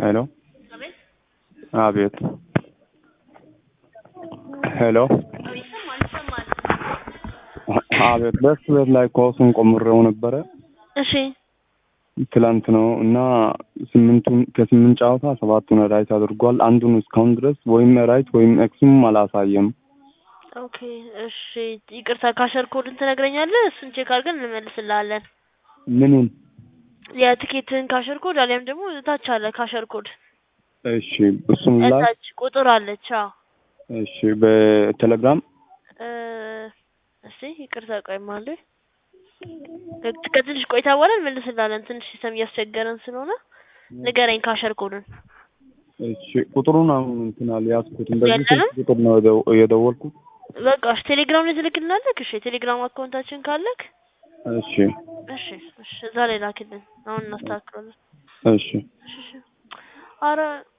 ሄሎ አቤት አቤት ሄሎ አቤት ይሰማል ይሰማል። አቤት በስ ቤት ላይ ኮሱን ቆምሬው ነበረ እሺ ትላንት ነው እና ስምንቱን ከስምንት ጨዋታ ሰባቱን ራይት አድርጓል። አንዱን እስካሁን ድረስ ወይም ራይት ወይም ኤክስም አላሳየም። ኦኬ እሺ ይቅርታ ካሸር ኮድን ትነግረኛለህ? እሱን ቼክ አድርገን እንመልስልሃለን። ምኑን? የትኬትን ካሸር ኮድ አሊያም ደግሞ ታች አለ ካሸር ኮድ እሺ እሱን ላይ ታች ቁጥር አለች። አዎ እሺ በቴሌግራም እ እስቲ ይቅርታ ቆይ ማለ ከትንሽ ቆይታ በኋላ እንመልስልሃለን። ትንሽ ሲስተም እያስቸገረን ስለሆነ ንገረኝ ካሸር ኮድን። እሺ ቁጥሩን አሁን እንትን አልያዝኩትም። በዚህ ያለንም? ስልክ ቁጥር ነው የደው- የደወልኩት። በቃ እሺ ቴሌግራም ላይ ትልክልናለህ? እሺ የቴሌግራም አካውንታችን ካለክ እሺ እሺ እሺ እዛ ላይ ላክልን። አሁን እናስተካክላለን። እሺ እሺ እሺ ኧረ